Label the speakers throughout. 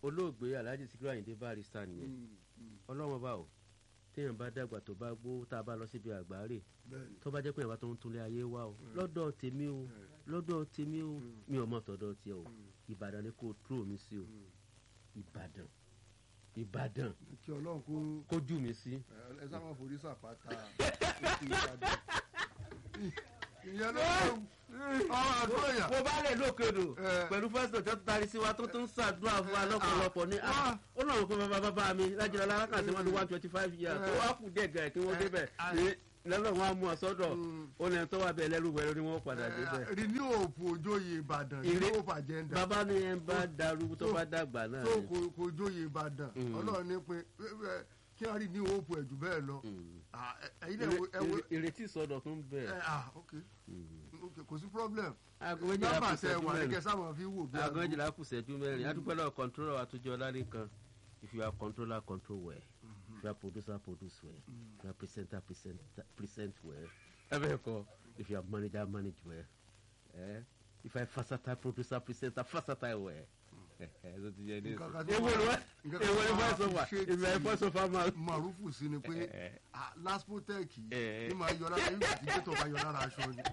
Speaker 1: olóògbé alhaji sikiru ayinde barista nìyẹn ọlọ́wọ́n bá o téèyàn bá dàgbà tó bá gbó tá a bá lọ síbi àgbáre
Speaker 2: bẹ́ẹ̀ni
Speaker 1: tó bá jẹ́ pé ìyàbá tó ń túnlé ayé wá o lọ́dọ̀ tèmi o lọ́dọ̀ tèmi o mi ò mọ̀ tọ̀dọ̀ tiẹ̀ o ìbàdàn ni kò tró mi sí o ìbàdàn ìbàdàn
Speaker 2: kí ọlọ́run kó
Speaker 1: kójú mi sí.
Speaker 2: ẹ ẹ sáwọn forí sàpáta òkè ìbàdàn ìyẹn ló ń ọmọ àdúrà yà
Speaker 1: mo bá lè lókèdò
Speaker 2: Eh.
Speaker 1: pẹ̀lú pásítọ̀ tó tari sí wa tó tún ṣàdúrà fún wa
Speaker 2: Eh,
Speaker 1: lọ́pọ̀lọpọ̀ ní
Speaker 2: ah,
Speaker 1: ó náà kó bàbá bàbá mi lájọra lárákà tí wọ́n ní one twenty five years tó wá kù díẹ̀ gẹ̀ẹ́ kí wọ́n débẹ̀
Speaker 2: ah.
Speaker 1: ní lọ́lọ́ wọn á mú ọ sọ́dọ̀
Speaker 2: Mm.
Speaker 1: ó lẹ́yìn tó wà bẹ́ẹ̀ lẹ́rú wẹ̀rọ ni wọ́n padà débẹ̀.
Speaker 2: renew hope ojóye ìbàdàn
Speaker 1: Ire-
Speaker 2: renew hope agenda
Speaker 1: bàbá ni ẹ bá darú tó bá dàgbà náà
Speaker 2: tó
Speaker 1: ni.
Speaker 2: kò kò jóye ìbàdàn
Speaker 1: Mm.
Speaker 2: ọlọ́run ní pé ẹ, ẹ, kí wọ́n renew hope ẹ̀ jù bẹ́ẹ̀ lọ
Speaker 1: Mm.
Speaker 2: Ah, ẹ- ẹ̀yin náà ẹ wo- ẹ wo
Speaker 1: Ìre- ìrètí ìsọdọ̀ tún bẹ̀.
Speaker 2: ẹ, ah, ok ok kò sí problem
Speaker 1: aago méjìlá
Speaker 2: nọ́mbà
Speaker 1: kù
Speaker 2: tẹ
Speaker 1: sẹ́jú
Speaker 2: wà ní
Speaker 1: mẹ́rin
Speaker 2: kẹsàn-án fi wò bí
Speaker 1: aago
Speaker 2: aago.
Speaker 1: méjìlá kù sẹ́jú mẹ́rin adúpẹ́ lọ́wọ́ kọ́ńtóró àtúnjọ lálẹ́ kan if you are controller control well if you are producer produce well if you are presenter present present well ẹ bẹ́ẹ̀ kọ́ if you are manager manage well eh? if you are versatile producer presenter versatile well ẹ ẹ ló ti yẹ ní
Speaker 2: Nǹkan kan tí
Speaker 1: ewo
Speaker 2: wọ́n-
Speaker 1: ni wọ́n
Speaker 2: nǹkan kan
Speaker 1: ewo
Speaker 2: tí
Speaker 1: ni
Speaker 2: wọ́n
Speaker 1: voice over
Speaker 2: appreciate
Speaker 1: if you are voice over man.
Speaker 2: marufu sí ni pé
Speaker 1: Eh, eh.
Speaker 2: ah, laspotec
Speaker 1: Eh.
Speaker 2: ní máa yọ lára nígbà tí gbẹ́tọ̀ bá yọ lára aṣọ ni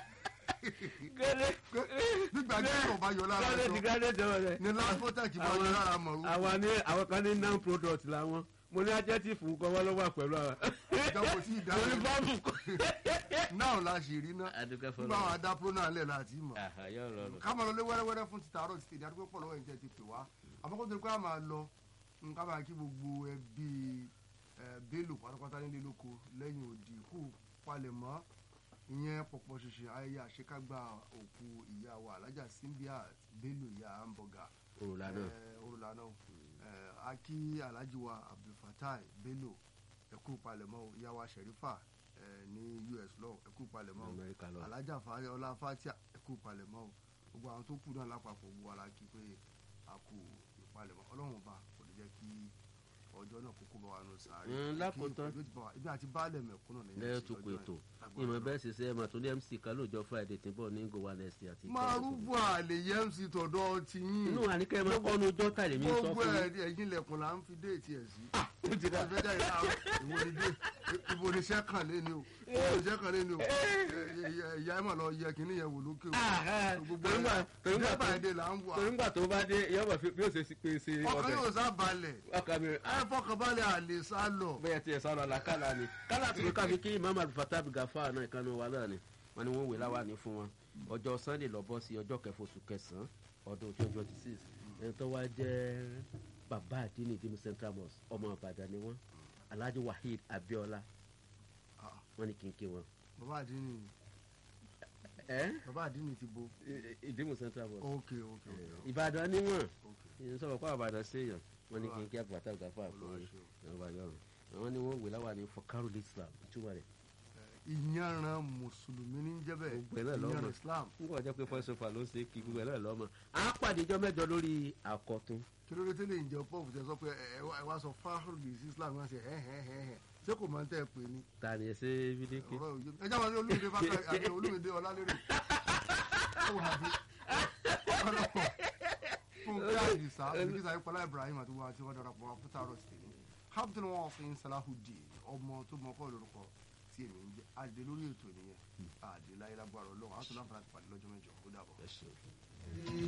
Speaker 1: gẹ́gẹ́
Speaker 2: nígbà tí gbẹ́tọ̀ bá yọ lára
Speaker 1: gẹ́gẹ́ ti
Speaker 2: aṣọ
Speaker 1: gẹ́gẹ́ jọ rẹ̀.
Speaker 2: ni laspotec bá yọ lára marufu
Speaker 1: àwọn ní àwọn kan ní non product làwọn mo ní ajẹ́tìfù kọ́wọ́ ló wà pẹ̀lú àwọn.
Speaker 2: ìjọba sí
Speaker 1: mo ní
Speaker 2: ìdáhùn
Speaker 1: bọ́ọ̀mù kọ́.
Speaker 2: náà la ṣe rí ná
Speaker 1: adúgbò
Speaker 2: nígbà àwọn
Speaker 1: fọlọ́
Speaker 2: adápro náà lẹ̀ láti mọ̀
Speaker 1: yóò rọrùn.
Speaker 2: ká máa lọ lé wẹ́rẹ́wẹ́rẹ́ fún títà àárọ̀ títì ìdádúgbò pọ̀ lọ́wọ́ ìjẹ́ ti pè wá àmọ́kó tó ní pé a máa lọ ká máa kí gbogbo ẹbí ẹ, Bello pátápátá nílé lóko lẹ́yìn òdì kú palẹ̀mọ́ ìyẹn pọ̀pọ̀ ṣẹṣẹ ayẹyẹ àṣekágbá òkú ìyá wa alájà Simbiat Bello ìyá hamburger
Speaker 1: òrùlà náà
Speaker 2: orúlà náà akí alhaji wa abdulfatai Bello ẹkú palẹ̀mọ́ o, ìyá wa Sherifa ẹ, ní US lọ ẹkú palẹ̀mọ́ o
Speaker 1: amẹ́ríkà lọ.
Speaker 2: alájà fàáyé ọlá fatia ẹkú palẹ̀mọ́ o gbogbo àwọn tó kù náà lápapọ̀ gbogbo ara kí pé a kú ìpalẹ̀mọ́ ọlọ́run ọba kò ní jẹ́ kí ọjọ́ náà kókó bá wa nù sáré
Speaker 1: Mm, lákòótán.
Speaker 2: Kí ìpèlú ti bá wa- ibi àti baálẹ̀ mẹ̀kúnnà lẹ́yìn
Speaker 1: lẹ́yìn
Speaker 2: sí
Speaker 1: tó
Speaker 2: ọjọ́
Speaker 1: kù
Speaker 2: yẹn.
Speaker 1: ètò
Speaker 2: Lágbára
Speaker 1: ìmọ̀
Speaker 2: Ọlọ́run.
Speaker 1: bẹ́ẹ̀ sì ṣe é mà tó ní mc kan lóòjọ́ friday tí ń bọ̀ ní gowa next àti.
Speaker 2: márùbù àlè yẹn sì tọ̀dọ̀ ti yín
Speaker 1: inú àníkẹ́ máa kọ́nu ọjọ́ tàlẹ́ mi sọ
Speaker 2: gbogbo
Speaker 1: fún mi.
Speaker 2: ẹ̀ ẹ̀yìn ilẹ̀kùn là ń fi déètì ẹ̀ sí.
Speaker 1: ó ti dà.
Speaker 2: ìfẹ́ jáde láàárọ̀ ìwọ ni dé ìbò ni iṣẹ́ kàn lé ni o ìbò ni iṣẹ́ kàn lé ni o ìyá ẹ̀ mà lọ yẹ kínní yẹn wò lókè o gbogbo
Speaker 1: torí gbà- torí gbà
Speaker 2: ẹ̀
Speaker 1: tó-
Speaker 2: báyìí dé là ń wà
Speaker 1: torí gbà tó bá dé yọ̀bọ̀ bí ó ṣe sí pé ṣe
Speaker 2: ọkàn
Speaker 1: ọbẹ̀
Speaker 2: yóò sá balẹ̀
Speaker 1: ọkàn mi
Speaker 2: ẹ fọkànbalẹ̀ àlè sá lọ.
Speaker 1: bẹ́ẹ̀ tiẹ̀ sọ̀rọ̀ la kálá ni kálá tó kábi kí imam alufata gafa náà ìkànnì wa náà ni wọn ni wọn wé láwa ní fún wọn ọjọ́ sunday lọ bọ́ sí ọjọ́ kẹfà oṣù kẹsàn-án ọdún twenty twenty six ẹni tó wá jẹ́ bàbá àdínì dínú central mosque ọmọ ìbàdàn ni wọn alhaji waheed abiola
Speaker 2: Ah,
Speaker 1: wọn ni kí n kí wọn.
Speaker 2: bàbá àdínì
Speaker 1: ẹ
Speaker 2: bàbá àdínì ti bo.
Speaker 1: ìdímù central mosque
Speaker 2: ok ok ok
Speaker 1: ìbàdàn ni wọn
Speaker 2: ok.
Speaker 1: ìyẹn sọ̀rọ̀ kó àbàdàn séèyàn wọn ni kí n kí àgbàtà gafa fún yín ọba yọrùn àwọn ni wọn wé láwa ní fọkàrù islam ìtumọ̀ rẹ̀
Speaker 2: ìyanran mùsùlùmí ní jẹ́bẹ̀
Speaker 1: Gbogbo ẹ̀ náà lọ́mọ.
Speaker 2: ìyanran islam
Speaker 1: nígbà jẹ́ pé fọ́sọ̀fà ló ṣe kí gbogbo ẹ̀ náà lọ́mọ. a pàdé ijọ́ mẹ́jọ lórí àkọ́tún.
Speaker 2: kí ló dé tẹ́lẹ̀ ìjẹ́ pọ́ọ̀fù tẹ sọ pé ẹ wá- ẹ wá sọ fáhùrù sí islam wá sí ẹ̀ ẹ̀ ẹ̀ ẹ̀ ṣé kò máa ń tẹ́ ẹ pé ní.
Speaker 1: ta ni ẹ ṣe bídíkì.
Speaker 2: ọ̀rọ̀ òye ẹ jáwọ́ sí olúmídé fákà àti olúmídé ọlálérè ẹ wà á bí ọlọ́pọ̀ fúnkẹ́ àdìsá òbíkísà ìpọ́lá ibrahim àti wọn àti wọn darapọ̀ wọn fún tààrọ̀ sí tèmi hamilton wọn fi ń salahudeen ọmọ tó mọ kọ́ lórúkọ tí èmi ń jẹ́ àdé lórí ètò nìyẹn àdé láyé lágbára ọlọ́run àtúntò láǹfààní àti pàdé lọ́jọ́ mẹ́jọ ó dàbọ̀.
Speaker 1: ẹ ṣeun.